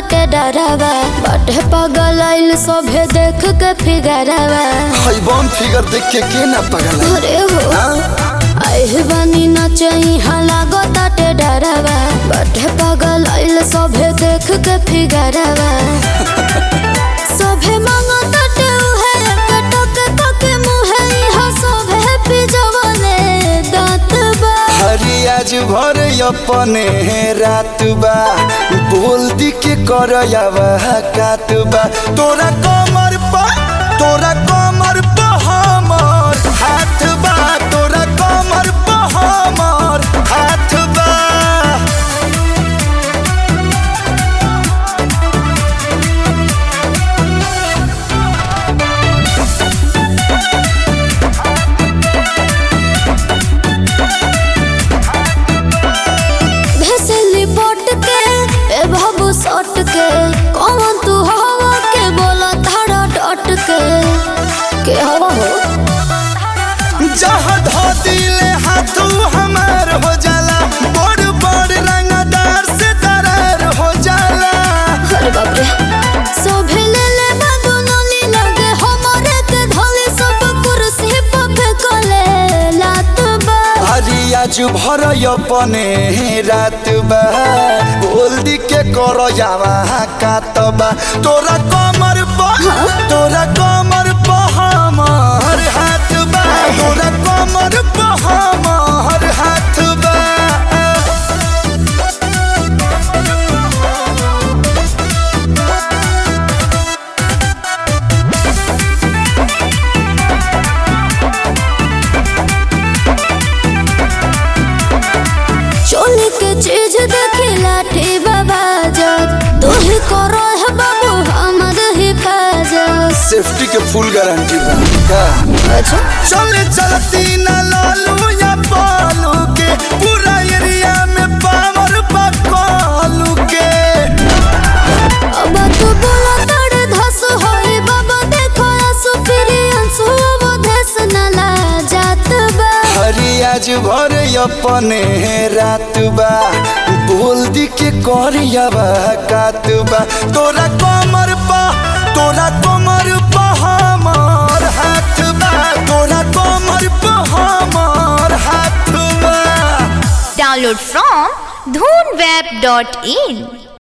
ताटे डरावा बाटे पगल आइल सभे देख के फिगरावा हई बम फिगर देख के के ना पगल है? अरे हो हाँ? आइल बानी नचई लागो ताटे डरावा बाटे पगल आइल सभे देख के फिगरावा सभे मांगो ताटे उहे कटक तक मुहे इहा सभे पिजवले दांत बा हरी आज भर अपने रात बा बोल दी के कर कात बा तोरा कमर पा तोरा कमर पा हमर हाथ बा तोरा कमर पा हमर हाथ बा भेसली बोट के ए बाबू सट के कौन तू हवा के बोला धारा डट के के हवा हो जहाँ धो दिले हाथू हमार हो जाला बड़ बड़ रंगदार से दरार हो जाला अरे बाप रे सोभे ले ले बादू नली लगे हमारे के धोली सब कुर्सी पे फेंकले लात बा हरी आज भर अपने रात बा बोल दी के कर जावा कात बा तोरा कमर पा तोरा कमर पा हमर हाथ बा तोरा कमर पा हमर हाथ बा चोली के चीज देखी लाठी बाबा जग तू ही करो है बाबू हमर हिफाजत सेफ्टी के फुल गारंटी बा का अच्छा चले चलती न लालू या पालू के पूरा एरिया में पावर पकालू के अब तू बोला तड़ धस होई बाबा देखो आंसू फिरी आंसू अब धस नला जात बा हरी आज भर अपने रात बा बोल दी के करियाबा कात बा तोरा कमर पा तोरा कमर पा हमर हाथ बा तोरा कमर पा हमर हाथ बा Download from dhoonweb.in